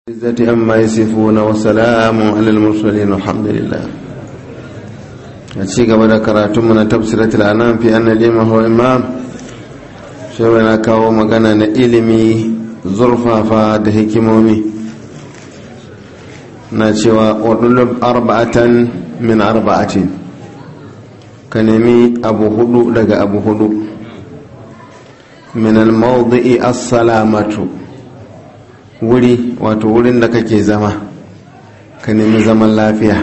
العزة أما يصفون وسلام على المرسلين والحمد لله أتشيك بدا كراتم من تبصرة الأنام في أن الإمام هو إمام شوينا كاو مغانا إلمي زرفا فاد هكمومي ناتشوا وطلب أربعة من أربعة كنمي أبو هدو لغا أبو هدو من الموضع السلامة wuri wato wurin da kake zama ka nemi zaman lafiya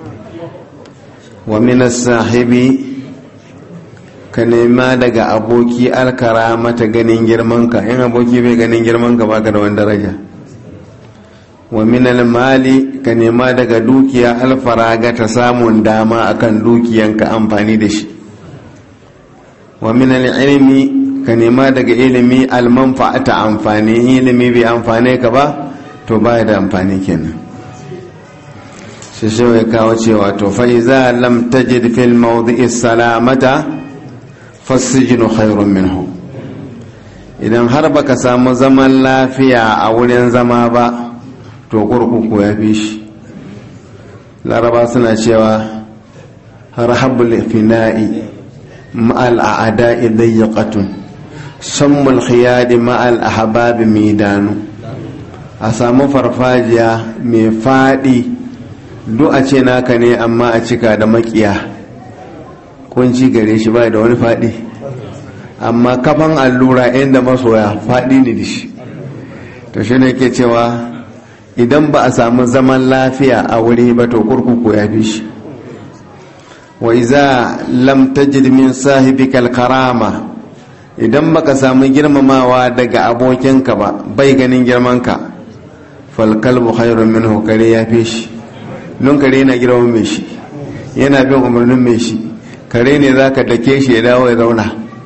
wa minas sahibi ka nema daga aboki alkara mata ganin girmanka in aboki bai ganin girmanka baka da wani daraja wa minal mali ka nema daga dukiya alfaraga ta samun dama akan dukiyanka amfani da shi wa minal ilmi ka nema daga ilimi almanfa'ata amfani ilimi bai amfane ka ba to baya da amfani kenan shi shi ya kawo cewa to fa iza lam tajid fil mawdi'i salamata fasijinu khairun minhu idan har baka samu zaman lafiya a wurin zama ba to kurkuku ya fi shi laraba suna cewa rahabul fina'i ma'al a'da'i dayyaqatun sammul khiyadi ma'al ahbabi midanu a samu farfajiya mai faɗi duk a ce naka ne amma a cika da makiya kunci gare shi bai da wani faɗi amma kafan allura inda masoya faɗi ne da shi to shi ne ke cewa idan ba a samu zaman lafiya a wuri ba to kurkuku ya fi shi wa iza lam tajid min sahibikal karama idan baka samu girmamawa daga abokinka ba bai ganin girmanka falkalbu khairun minhu kare ya fi shi don kare yana girman mai shi yana bin umarnin mai shi kare ne za ka dake shi ya dawo ya zauna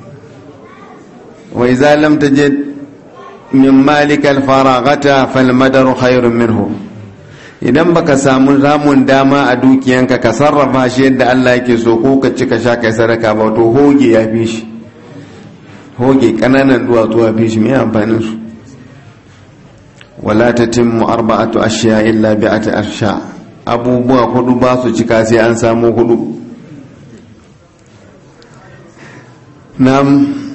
wa iza lam tajid min malikal faragata fal madaru khairun minhu idan baka samu ramun dama a dukiyanka ka sarrafa shi yadda Allah yake so ko ka ci ka sha kai sadaka ba to hoge ya fi shi hoge kananan duwatsu a fi shi mai amfanin su wala ta timmu arba'atu ashiya illa bi'ati arsha abubuwa hudu ba su cika sai an samu hudu nam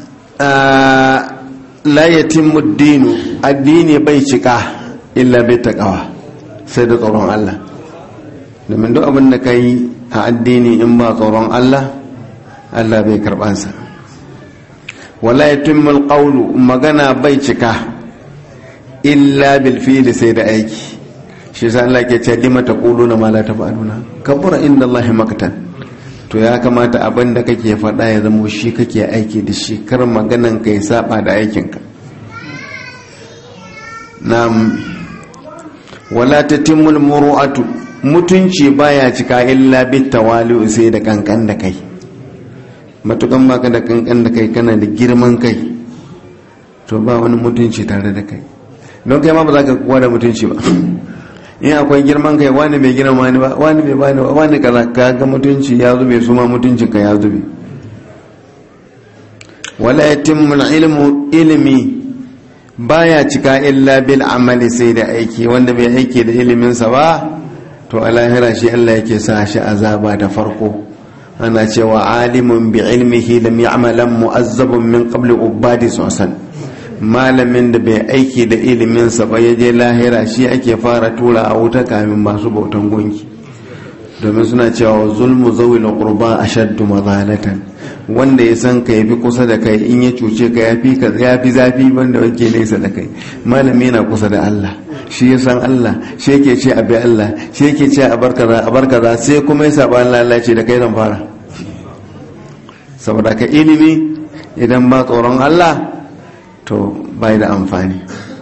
la yatimmu dinu addini bai cika illa bi taqwa sai da tsoron Allah domin duk abin da kai a addini in ba tsoron Allah Allah bai karbansa wala yatimul qawlu magana bai cika illa bil fi'li sai da aiki shi yasa Allah ke ce lima taquluna ma la taf'aluna kabura inda Allah maktan to ya kamata abin da kake faɗa ya zama shi kake aiki da shi kar maganan ka ya saba da aikin ka na'am wala tatimul muru'atu mutunci baya cika illa bit tawali'u sai da kankan da kai matukan baka da kankan da kai kana da girman kai to ba wani mutunci tare da kai don kai ma ba za ka kuwa da mutunci ba in akwai girman kai wani bai girma ni ba wani bai bani ba wani kaza ka ga mutunci ya zube su ma mutuncin ka ya zube wala yatimmu ilmu ilmi baya cika illa bil amali sai da aiki wanda bai aiki da iliminsa ba to a lahira shi Allah yake sa shi azaba da farko ana cewa alimun bi ilmihi lam ya'malan mu'azzabun min qabli ubadi sosan malamin da bai aiki da iliminsa ba ya je lahira shi ake fara tura a wuta kamin masu bautan gunki domin suna cewa zulmu zawil qurba ashaddu mazalatan wanda ya san ka yafi kusa da kai in ya cuce ka yafi ka yafi zafi wanda wake nesa da kai malami yana kusa da Allah shi ya san Allah shi yake ce abi Allah shi yake ce a barkaza a barkaza sai kuma ya saba Allah Allah ce da kai zan fara saboda ka ilimi idan ba tsoron Allah to bai da amfani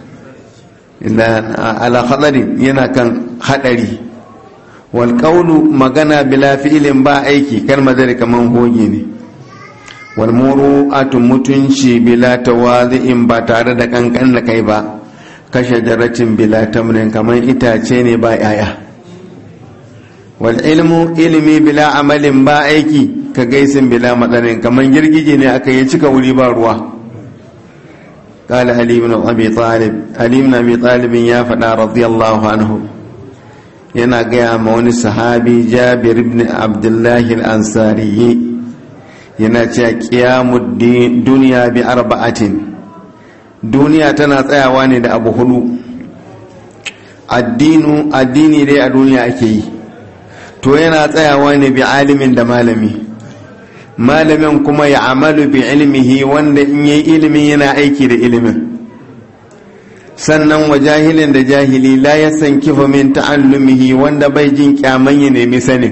ala hadari yana kan hadari wal qawlu magana bila fi'lin ba aiki kar madari kaman hoge ne wal muru'atu mutunci bila tawazi'in ba tare da kankan da kai ba kashe jaratin bila tamrin kaman itace ne ba yaya wal ilmu ilmi bila amalin ba aiki ka gaisin bila matsarin kaman girgije ne aka yi cika wuri ba ruwa قال علي بن أبي طالب علي بن أبي طالب يا فدا رضي الله عنه yana gaya ma wani sahabi jabir ibn abdullahi al-ansari yana cewa kiyamu duniya bi arba'atin duniya tana tsayawa ne da abu hudu addinu addini dai a duniya ake yi to yana tsayawa ne bi alimin da malami malamin kuma ya amalu bi ilmihi wanda in yi ilimin yana aiki da ilimin sannan wa jahilin da jahili la ya san kifa min ta'allumihi wanda bai jin kyaman ya nemi sanin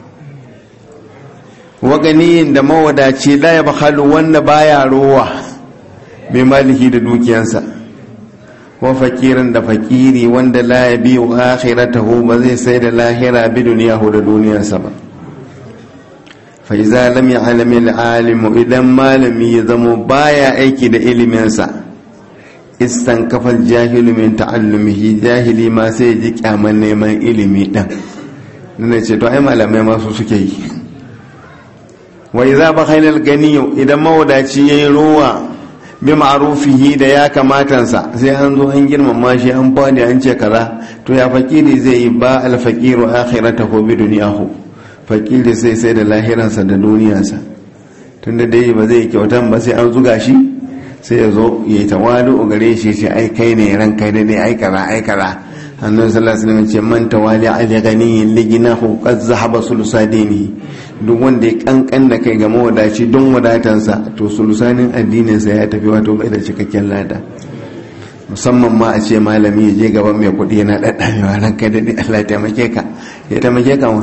wa ganiyin da mawadaci la ya bakhalu wanda baya rowa bi malihi da dukiyansa wa fakirin da fakiri wanda la ya biyu akhiratahu ba zai sai da lahira bi duniyahu da duniyarsa ba fa iza lam ya'lam al-alim idan malami ya zamo baya aiki da iliminsa istan kafal jahilu min ta'allumihi jahili ma sai ji kyaman neman ilimi din nuna ce to ai malamai masu suke yi wa idza bakhaila al-gani idan mawadaci yayi ruwa bi ma'rufihi da ya kamatansa sai an zo an girmama shi an bani an ce kaza to ya fakiri zai yi ba al-faqiru akhiratahu bi dunyahu fakiri sai sai da lahiransa da duniyarsa tunda dai ba zai kyautan ba sai an zuga shi sai ya zo ya yi tawadu gare shi ce ai kai ne ran kai ne ai kaza ai kaza annabi sallallahu alaihi wasallam ce man tawali ali ganiyin liginahu qad zahaba sulusadini duk wanda ya kankan da kai ga mawadaci don wadatansa to sulusanin addinin sa ya tafi wato bai da cikakken lada musamman ma a ce malami ya je gaban mai kuɗi yana daddamewa ran kai da ni Allah ya taimake ka ya taimake ka ma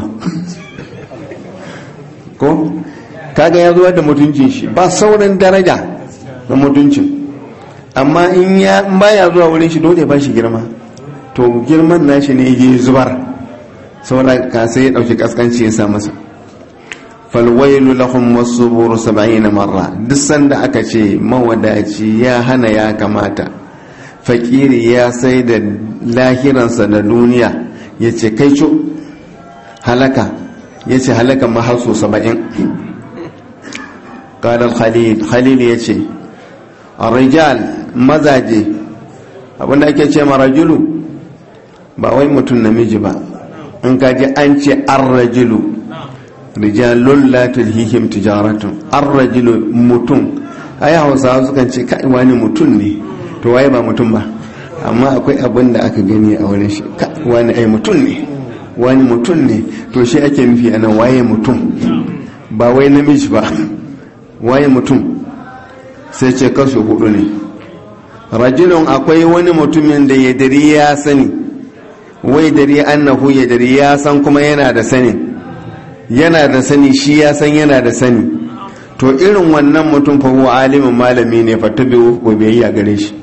ko kaga ya zo da mutuncin shi ba sauran daraja na mutuncin amma in ya baya zuwa wurin shi dole ba shi girma to girman nashi ne ya zubar saboda ka sai ya dauki kaskanci ya sa masa falwailu lahum wasubur 70 marra duk sanda aka ce mawadaci ya hana ya kamata fakiri ya sai da lahiransa da duniya ya ce kai co halaka ya ce halaka mahaso 70 ƙadar khalil khalil ya ce rijal mazaje abinda ake ce marajulu ba wai mutum namiji ba in kaji an ce arrajulu rijalun la tulhihim tijaratun arrajulu mutum ai hausawa sukan ce kai wani mutum ne to waye ba mutum ba amma akwai abin da aka gani a wurin shi wani ai mutum ne wani mutum ne to shi ake nufi anan waye mutum ba wai namiji ba waye mutum sai ce kasu hudu ne rajulun akwai wani mutumin da ya dari ya sani wai dari annahu ya dari ya san kuma yana da sani yana da sani shi ya san yana da sani to irin wannan mutum fa huwa alimin malami ne fa tabi wa biyayya gare shi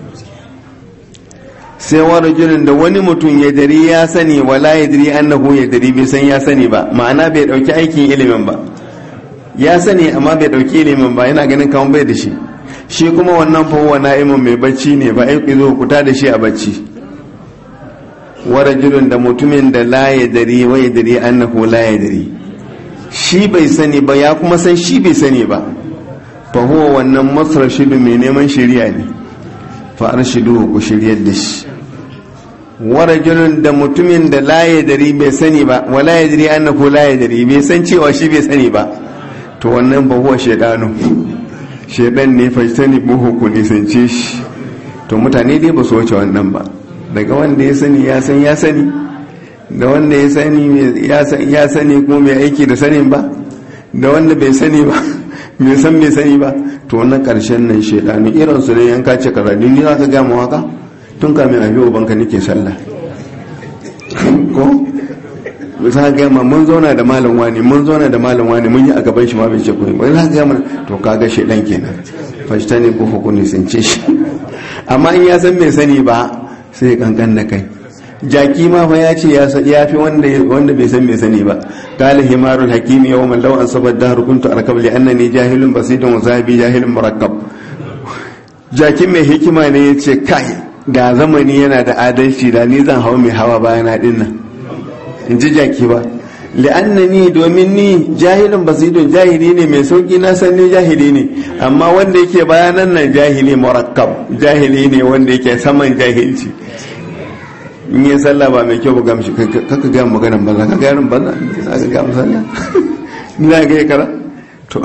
sai wa rajulun da wani mutum ya dari ya sani wala ya dari annahu ya dari bai san ya sani ba ma'ana bai dauki aikin ilimin ba ya sani amma bai dauki ilimin ba yana ganin kamar bai da shi shi kuma wannan fahuwa na'imin mai bacci ne ba aiki zo kuta da shi a bacci warajulun da mutumin da la ya dari wa ya dari annahu la ya dari shi bai sani ba ya kuma san shi bai sani ba fahuwa wannan masrashidu mai neman shirya ne fa arshidu ku shiryar da shi warajulun da mutumin da la ya dari bai sani ba wa la ya dari annahu la ya dari bai san cewa shi bai sani ba to wannan fahuwa shaidanu shaidan ne fashtani buhu ku nisance shi to mutane dai ba su wuce wannan ba daga wanda ya sani ya san ya sani da wanda ya sani ya sani kuma mai aiki da sanin ba da wanda bai sani ba bai san bai sani ba to wannan karshen nan shaidanu irin su ne yanka ce kaza ni za ka gama haka tun kamin a biyo banka nake sallah ko za ka gama mun zauna da malam wani mun zauna da malam wani mun yi a gaban shi ma bai ce kuma bai za ka gama to kaga shaidan kenan fashta ne ko hukuni sun ce shi amma in ya san bai sani ba sai kankan da kai jaki ma fa ya ce ya fi wanda bai san bai sani ba qala himarul hakim yawman law an sabad dahr kuntu arkab li annani jahilun basidun wa sahibi jahilun murakkab jakin mai hikima ne ya ce kai ga zamani yana da adalci da ni zan hawa mai hawa bayana din nan in ji jaki ba li'annani domin ni jahilin basidun jahili ne mai sauki na san ni jahili ne amma wanda yake bayanan nan jahili murakkab jahili ne wanda yake saman jahilci in yi sallah ba mai kyau ba gamshi kaka gaya maganan banza ka gaya rin banza za ka gaya musalla ni za ka gaya kara to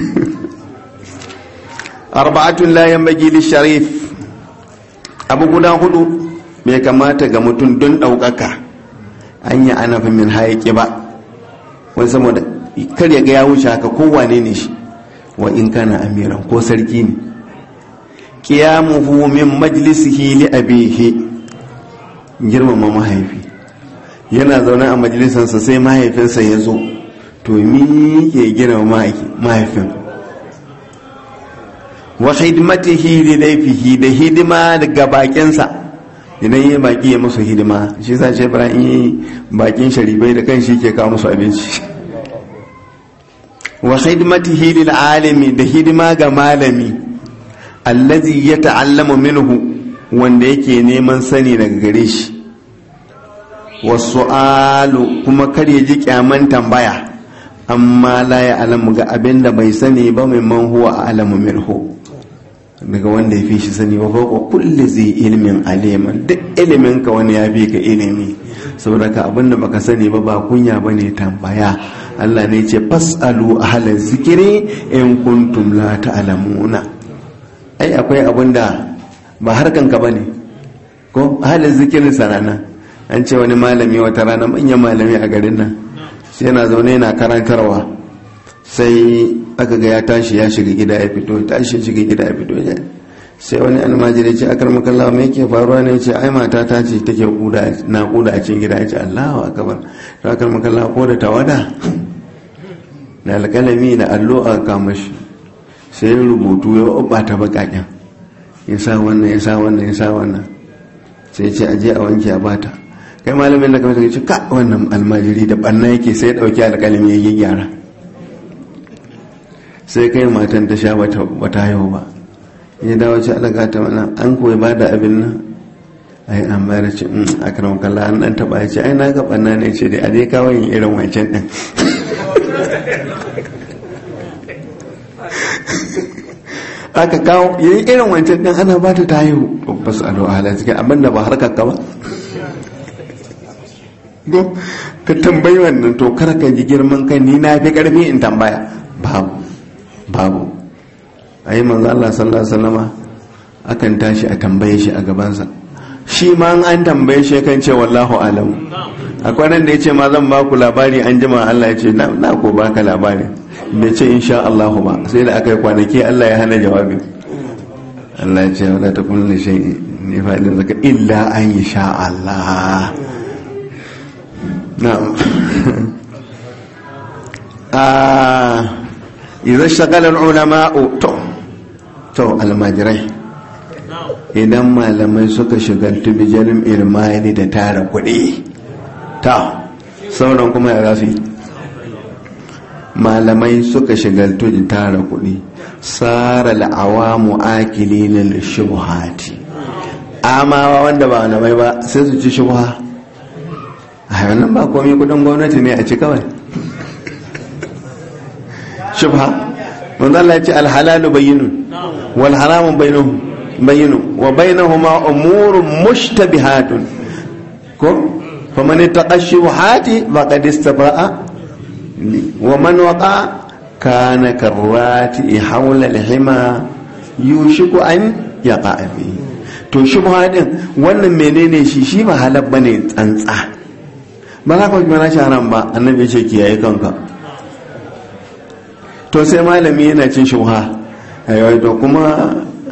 arba'atun la yanbaghi lisharif abu guda hudu bai kamata ga mutum don ɗaukaka an yi anafin min hayaƙi ba wani saboda kar ya ga ya wuce haka kowane ne shi wa in kana amiran ko sarki ne qiyamuhu min majlisihi li abihi girmama mahaifi yana zaune a majalisansa sai mahaifinsa ya zo to mi ke girmama mahaifin wa hidimatihi li laifihi da hidima daga bakinsa idan yi baki ya musu hidima shi sa ce ibrahim yi bakin sharibai da kan shi ke kawo musu abinci wa hidimatihi lil alimi da hidima ga malami allazi ya ta'allamu minhu wanda yake neman sani daga gare shi wasu'alu kuma kar ya ji kyaman tambaya amma la ya alamu ga abin da bai sani ba mimman huwa alamu minhu daga wanda ya fi shi sani ba ko kulli zai ilimin aliman duk ilimin ka wani ya fi ka ilimi saboda ka abin da baka sani ba ba kunya bane tambaya Allah ne ce fasalu ahlan zikiri in kuntum la ta'lamuna ai akwai abin da ba harkan ka bane ko ahlan zikirin sanana an ce wani malami wata rana manyan malami a garin nan sai yana zaune yana karantarwa sai aka ga ya tashi ya shiga gida ya fito tashi shiga gida ya fito ya sai wani almajiri ce akar makalla mai ke faruwa ne ce ai mata ta ce take kuda na kuda a cikin gida ya ce Allahu akbar to akar makalla ko da tawada da alkalami da allo a kama shi sai ya rubutu ya ta bakaken ya sa wannan ya sa wannan ya sa wannan sai ce aje a wanke a bata kai malamin da kamar ce ka wannan almajiri da banna yake sai ya dauki alkalami ya gyara sai kai matan ta sha bata haihu ba ya dawo ce alaga ta mana an koyi ba da abin nan ai an bayar ce a karan kalla an dan taba ya ce ai na ga banna ne ce dai aje kawo yin irin wancan din aka kawo yayi irin wancan din ana ba ta ta haihu babbas alo ala cikin abin da ba harkar ka ba ka tambayi wannan to kar ka ji girman kai ni na fi karfi in tambaya babu babu a yi manzo Allah sallallahu alaihi wasallama akan tashi a tambaye shi a gabansa shi ma an tambaye shi kan ce wallahu alam akwai nan da ya ce ma zan ba ku labari an jima Allah ya ce na ko baka labari bai ce insha Allah ba sai da aka yi kwanaki Allah ya hana jawabi Allah ya ce wala ta kullu shay ne fa'ilin zaka illa an yi sha Allah na'am ah idan shagalar ulama'u to to almajirai idan malamai suka shigaltu bijalin ilmani da tara kuɗi ta sauran kuma ya zafi malamai suka shigaltu da tara kuɗi tsara la'awamu akili na shubuhati amawa wanda ba malamai ba sai su ci shubuha a wannan ba komai kudin gwamnati ne a ci kawai shubha manzo Allah ya ce alhalalu bayyinun wal haramu bayyinun bayyinu wa bainahuma umurun mushtabihatun ko faman ittaqa shubuhati faqad istaba'a wa man waqa kana karrati hawla alhima yushiku an yaqa fi to shubha din wannan menene shi shi ba halal bane tsantsa ba za ka ji shi haram ba annabi ya ce kiyaye kanka to sai malami yana cin shubha ayyawai to kuma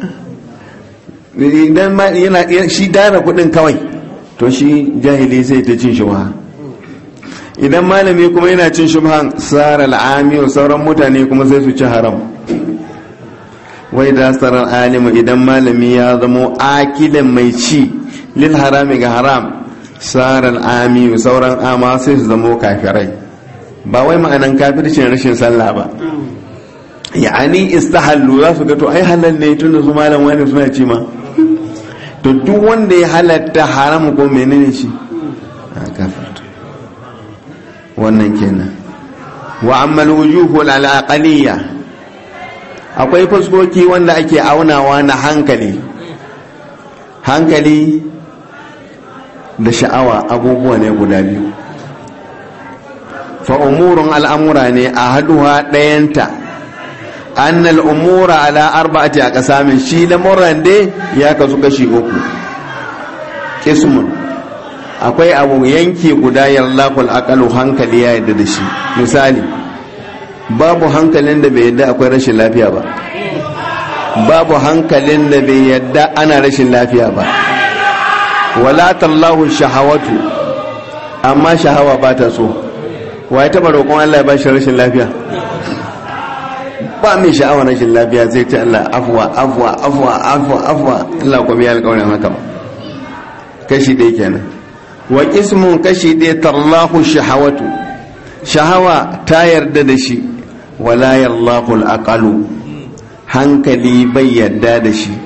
idan yana shi dara kudin kawai to shi jahili sai ta cin shubha idan malami kuma yana cin shubhan sarar al'ami sauran mutane kuma sai su ci haram wai da sarar alimu idan malami ya zamo akilin mai ci lil harami ga haram sarar ami sauran ama sai su zamo kafirai ba wai ma'anan kafircin rashin sallah ba ya'ani istahallu za su ga to ai halal ne tunda su malam wani suna ci ma to duk wanda ya halatta haramu ko menene shi a kafirta wannan kenan wa ammal wujuhu al-aqaliyya akwai fuskoki wanda ake aunawa na hankali hankali da sha'awa abubuwa ne guda biyu fa umurun al'amura ne a haduwa ɗayanta annal umura ala arba'ati a ƙasamin shi lamuran dai ya kasu kashi uku kismun akwai abu yanki guda yallakul akalu hankali ya yadda da shi misali babu hankalin da bai yadda akwai rashin lafiya ba babu hankalin da bai yadda ana rashin lafiya ba wala tallahu shahawatu amma shahawa ba ta so wa ya taba roƙon Allah ya ba shi rashin lafiya ba mai sha'awa rashin lafiya zai ce Allah afwa afwa afwa afwa afwa Allah kuma ya alƙawarin haka ba kashi ɗaya kenan wa ismun kashi ɗaya tallahu shahawatu shahawa ta yarda da shi wala yarlahu al'aqalu hankali bai yarda da shi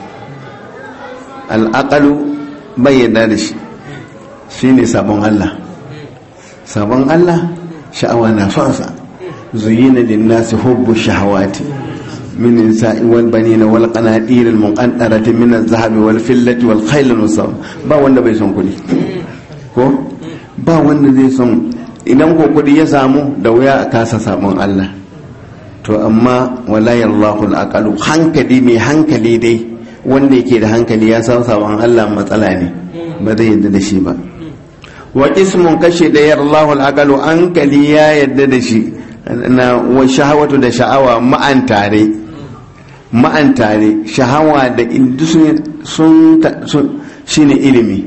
al'aqalu bai yarda da shi shine sabon Allah sabon Allah sha'awa na son sa zuyina lin-nasi hubbu shahawati من النساء والبنين والقناطير المقنطرة من الذهب والفلة والخيل المصاب ba wanda bai son kudi ko ba wanda zai son idan ko kudi ya samu da wuya a kasa sabon Allah to amma wala yallahu al hankali mai hankali dai wanda yake da hankali ya san sabon Allah matsala ne ba zai yadda da shi ba wa ismun kashe da yallahu al hankali ya yadda da shi na wa shahawatu da sha'awa ma'an tare ma'an tare shahawa da sun shi ne ilimi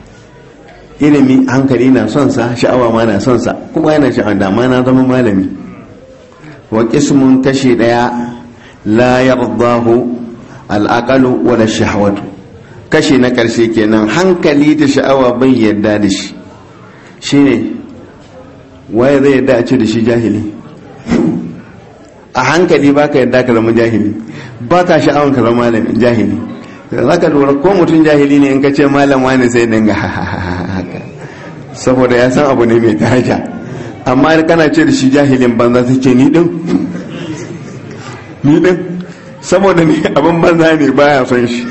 ilimi hankali na son sa sha'awa ma na son sa kuma yana sha'awa da ma na zama malami wa qismun kashi daya la yardahu al'aqalu wala shahawatu kashi na karshe kenan hankali da sha'awa bai yarda da shi shine waye zai yarda a ce da shi jahili a hankali ba ka yadda ka zama jahili ba ka sha'awan ka zama malamin jahili za ka lura ko mutum jahili ne in ka ce malam wani sai dinga haka saboda ya san abu ne mai daraja amma kana ce da shi jahilin banza su ce ni din ni din saboda ne abin banza ne baya son shi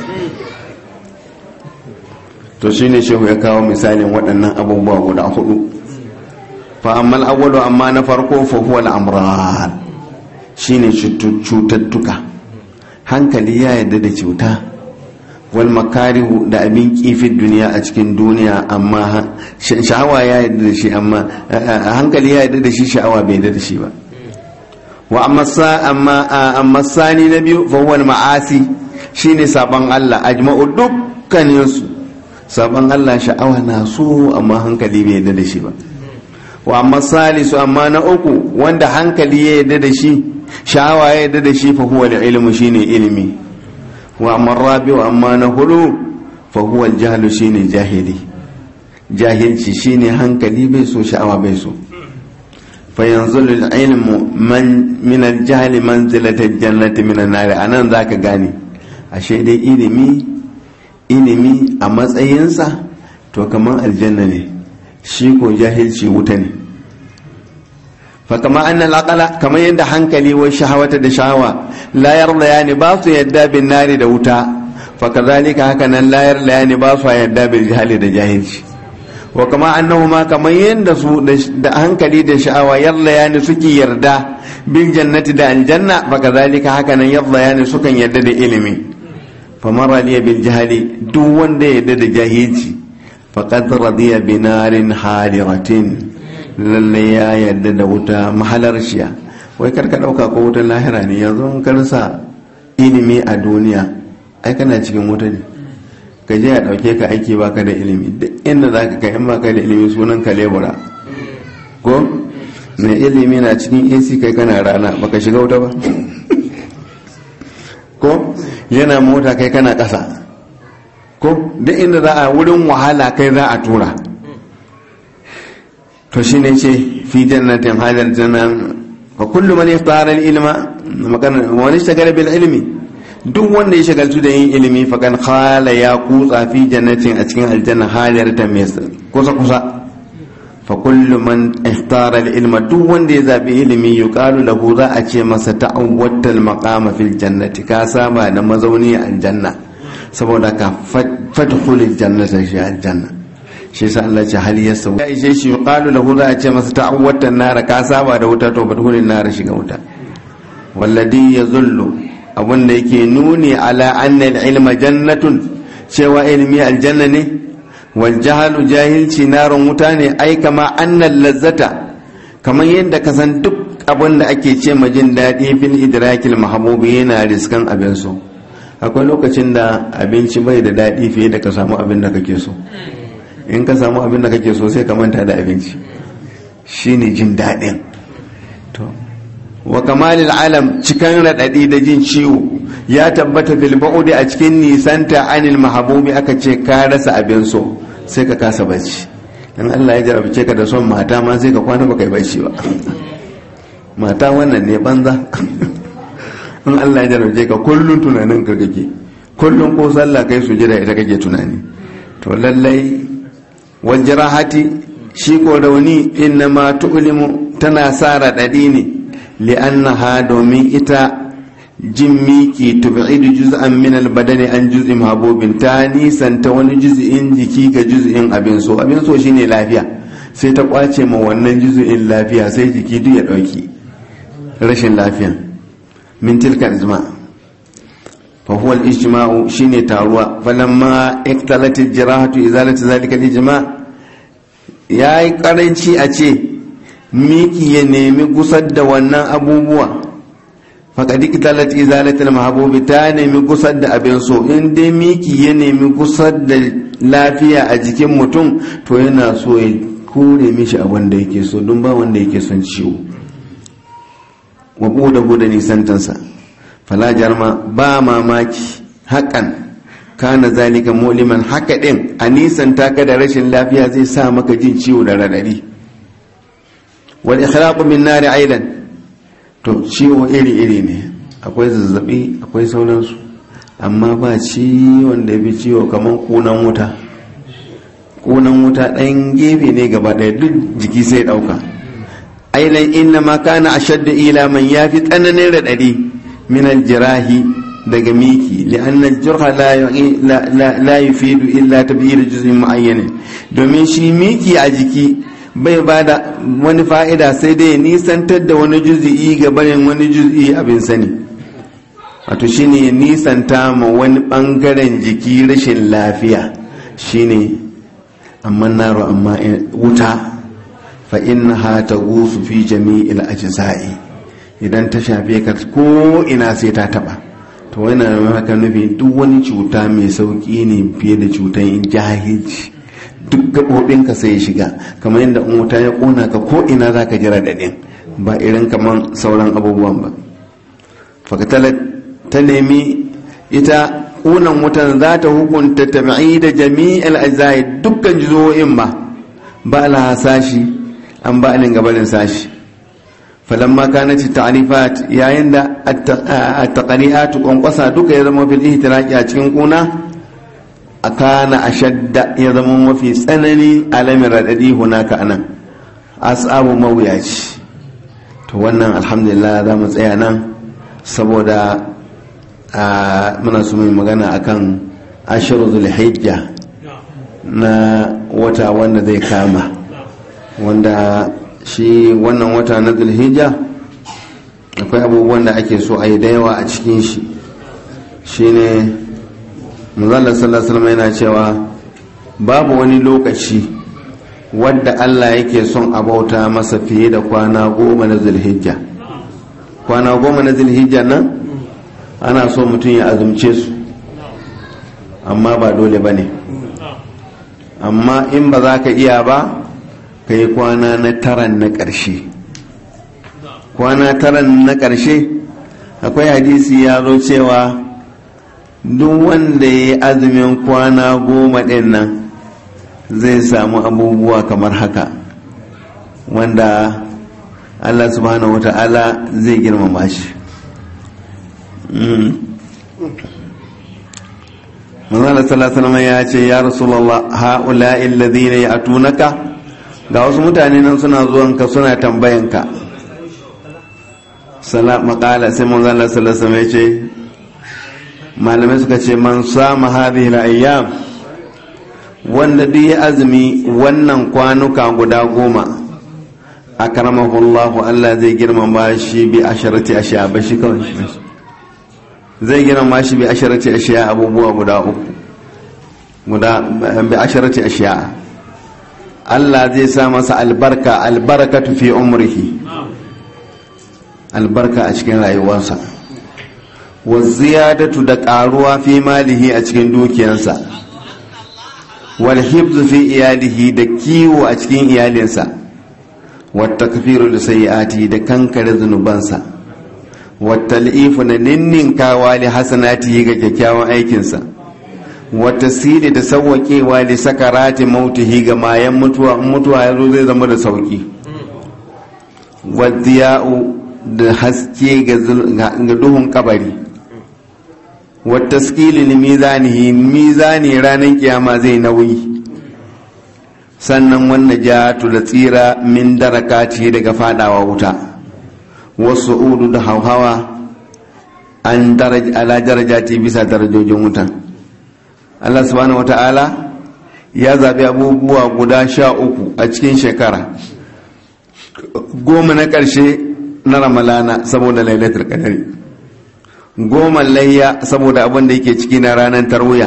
to shine shehu ya kawo misalin waɗannan abubuwa guda hudu fa amma al amma na farko fa huwa al-amran shine cututtuka hankali ya yadda da cuta wal makarihu da abin kifin duniya a cikin duniya amma sha'awa ya yadda da shi amma hankali ya yadda da shi sha'awa bai yadda da shi ba wa amma sani na biyu fa huwa ma'asi shine saban Allah ajma'u dukkanin su saban Allah sha'awa na so amma hankali bai yadda da shi ba wa amma salisu amma na uku wanda hankali ya yadda da shi sha'awa ya yadda da shi fa huwa ilmu shine ilimi wa amma rabi wa amma na hudu fa huwa jahlu shine jahili jahilci shine hankali bai so sha'awa bai so fa yanzulu ilmu man min al-jahli manzilata al-jannati min an-nar anan zaka gane ashe dai ilimi ilimi a matsayinsa to kaman aljanna ne shi ko jahilci wuta ne fakama annal aqala kamar yadda hankali wa shahawata da shahawa la yarda yani ba su yadda bin nari da wuta fakazalika haka nan la yarda yani ba su yadda bil jahili da jahilci wa kama annahuma kamar yadda su da hankali da sha'awa yarda yani suke yarda bil jannati da aljanna fakazalika haka nan yarda yani sukan yarda da ilimi faman radiya bil jahili duk wanda ya yarda da jahilci faqad radiya bi narin hadiratin lalle ya yarda da wuta mahalar shiya wai karka dauka ko wutar lahira ne yanzu in karsa ilimi a duniya ai kana cikin wuta ne ka je a dauke ka aiki baka da ilimi duk inda za ka kai in baka da ilimi sunan ka lebura ko mai ilimi na cikin ac kai kana rana baka shiga wuta ba ko yana mota kai kana ƙasa ko duk inda za a wurin wahala kai za a tura to shi ne ce fi jannatin halar jannan fa kullu man yaftara ilma wani shagala bil ilmi duk wanda ya shagaltu da yin ilimi fa kan khala ya kutsa fi jannatin a cikin aljanna halar ta mai kusa kusa fa kullu man ikhtara al-ilma duk wanda ya zabi ilimi yuqalu lahu za a ce masa ta'awwatal maqama fil jannati ka saba da mazauni a aljanna saboda ka fadkhul al-jannata shi aljanna shi yasa Allah ce hal yasaw ya ishe shi yuqalu lahu za a ce masa ta'awwatan nar ka saba da wuta to fadkhul nar shiga wuta walladhi yazullu abunda yake nuni ala anna al-ilma jannatun cewa ilmi aljanna ne wal jahalu jahilci narun wuta ne ai kama annal lazzata kamar yadda ka san duk abin da ake ce ma jin daɗi fil idrakil mahbubi yana riskan abin so akwai lokacin da abinci bai da daɗi fiye da ka samu abin da kake so in ka samu abin da kake so sai ka manta da abinci shine jin daɗin to wa kamalil alam cikan raɗaɗi da jin ciwo ya tabbata fil ba'udi a cikin nisanta anil mahabubi aka ce ka rasa abin so sai ka kasa bacci in Allah ya jarabce ka da son mata ma sai ka kwana baka yi bacci ba mata wannan ne banza in Allah ya jarabce ka kullun tunanin ka kake kullun ko sallah kai su jira ita kake tunani to lallai wal jarahati shi ko rauni inna ma tu'limu tana sa raɗaɗi ne li'annaha domin ita jin miki tub'idu juz'an min al-badani an juz'in mahabubin ta nisanta wani juz'in jiki ga juz'in abin so abin so shine lafiya sai ta kwace ma wannan juz'in lafiya sai jiki duk ya dauki rashin lafiya min tilka ijma fa huwa al-ijma'u shine taruwa falamma iktalat al-jirahatu izalatu zalika al-ijma' yayi karanci a ce miki ya nemi gusar da wannan abubuwa faƙaɗi ƙitalat izalatul mahabubi ta nemi gusar da abin so in dai miki ya nemi gusar da lafiya a jikin mutum to yana so ya kore mishi a wanda yake so don ba wanda yake son ciwo wa buɗe buɗe nisantansa fala jarma ba mamaki haƙan kana zalika muliman haka ɗin a nisanta ka da rashin lafiya zai sa maka jin ciwo da raɗaɗi wal ikhraqu min nari aidan to ciwo iri-iri ne akwai zazzabi akwai sauransu amma ba ciwon da bi ciwo kamar kunan wuta kunan wuta ɗan gefe ne gaba ɗaya duk jiki sai ɗauka ailan inna ma kana ashadda ila man yafi tsananin raɗaɗi min aljirahi daga miki li'anna aljurha la yufidu illa tabyir juz'in mu'ayyan domin shi miki a jiki bai ba da wani fa'ida sai dai nisantar da wani juzi'i ga barin wani juzi'i abin sani wato shine nisanta ma wani ɓangaren jiki rashin lafiya shine amma naro amma wuta fa innaha taghusu fi jami'il ajza'i idan ta shafe ka ko ina sai ta taba to wannan haka nufi duk wani cuta mai sauki ne fiye da cutan jahilci duk gaɓoɓinka sai ya shiga kamar yadda in wuta ya ƙona ka ko ina za ka jira daɗin ba irin kamar sauran abubuwan ba fakatala ta nemi ita ƙunan wutan za ta hukunta tabi'i da jami'al ajzai dukkan jizo'in ba ba la sashi an ba alin gabanin sashi falamma kanat ta'rifat yayin da at-taqri'at kwankwasa duka ya zama fil ihtiraqi a cikin kuna akana ashadda ya zama mafi tsanani alamin raɗaɗi hunaka anan asabu mawuyaci to wannan alhamdulillah za mu tsaya nan saboda muna su mai magana akan ashiru zulhijja na wata wanda zai kama wanda shi wannan wata na zulhijja akwai abubuwan da ake so a yi da yawa a cikin shi shine manzalar sallallahu yana cewa babu wani lokaci wadda Allah yake son a bauta masa fiye da kwana goma na zulhijja kwana goma na zulhijja nan ana so mutum ya azumce su amma ba dole ba ne amma in ba za ka iya ba ka yi kwana na taran na ƙarshe kwana taran na ƙarshe akwai hadisi ya zo cewa duk wanda ya yi azumin kwana goma ɗin nan zai samu abubuwa kamar haka wanda allah subhanahu wata'ala zai girmama shi manzana sallallahu ya ce ya rasulallah ha'ula alladhina ya'tunaka ga wasu mutane nan suna zuwanka suna tambayanka makala sai mun zala salasa mai ce malamai suka ce man sama hadhihi al-ayyam wanda duk ya azumi wannan kwanuka guda goma akramahu Allah Allah zai girmama shi bi asharati ashiya ba shi kawai shi zai girmama shi bi asharati ashiya abubuwa guda uku guda bi asharati ashiya Allah zai sa masa albarka albarakatu fi umrihi albarka a cikin rayuwarsa wa ziyadatu da karuwa fi malihi a cikin dukiyarsa wal hifzu fi iyalihi da kiwo a cikin iyalinsa wa takfiru da sayi'ati da kankare zunubansa wa tal'ifu na ninninkawa li hasanatihi ga kyakkyawan aikinsa wa tasiri da sawwaƙewa li sakarati mautihi ga mayan mutuwa mutuwa yazo zai zama da sauki wa diya'u da haske ga duhun kabari wata skilin mizanihi mizani ranar kiyama zai nauyi sannan wannan jatu da tsira min darakati daga fadawa wuta wasu udu da hauhawa an ala darajati bisa darajojin wuta Allah subhanahu wa ta'ala ya zaɓi abubuwa guda sha uku a cikin shekara goma na ƙarshe na ramalana saboda lailatul qadari goma layya saboda abin da yake ciki na ranar tarwiya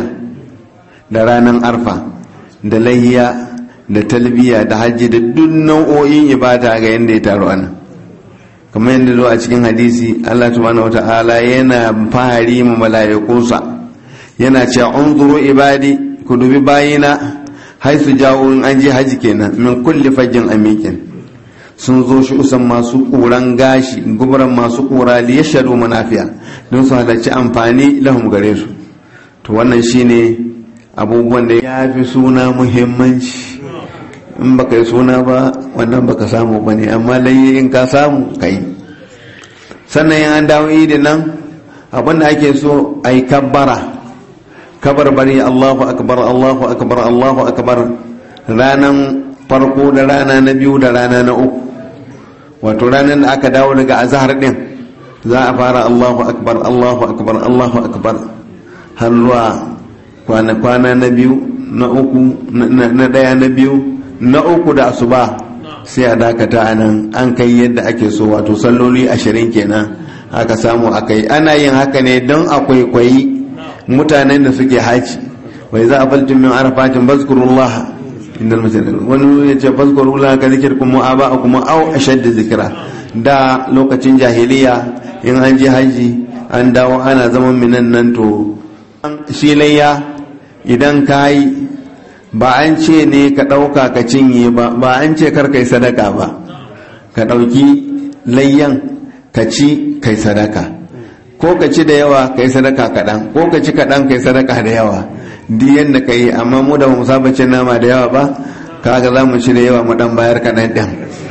da ranar arfa da layya da talbiya da hajji da duk nau'o'in ibada ga yadda ya taru ana kamar yadda zo a cikin hadisi Allah subhanahu wata'ala yana fahari mu mala'ikunsa yana cewa unzuru ibadi ku dubi bayina haisu jawo in an je haji kenan min kulli fajjin amikin sun zo shi usan masu ƙuran gashi gubaran masu ƙura li yashadu manafiya don su halarci amfani lahum gare su to wannan shine abubuwan da ya fi suna muhimmanci in baka yi suna ba wannan baka samu ba ne amma layi in ka samu ka yi sannan yin an dawo idin nan abinda ake so a yi kabbara kabar bari allahu akbar allahu akbar allahu akbar ranan farko da rana na biyu da rana na uku wato ranar da aka dawo daga azahar din za a fara allahu akbar allahu akbar allahu akbar har zuwa kwana na biyu na uku na daya na biyu na uku da asuba sai a dakata a nan an kai yadda ake so wato salloli ashirin kenan aka samu akai ana yin haka ne don akwai kwayi mutanen da suke haji wai za a faltin min arafatin bazkurullah inda masjid wani ya ce fazkurullah ka zikirkum mu'aba'akum aw ashadda zikra da lokacin jahiliya in an je haji an dawo ana zaman minan nan to shi layya idan ka yi ba an ce ne ka ɗauka ka cinye ba ba an ce kar kai sadaka ba ka ɗauki layyan ka ci kai sadaka ko ka ci da yawa kai sadaka kaɗan ko ka ci kaɗan kai sadaka da yawa duk yadda ka yi amma mu da mu saba cin nama da yawa ba kaga za mu ci da yawa mu ɗan bayar kaɗan ɗin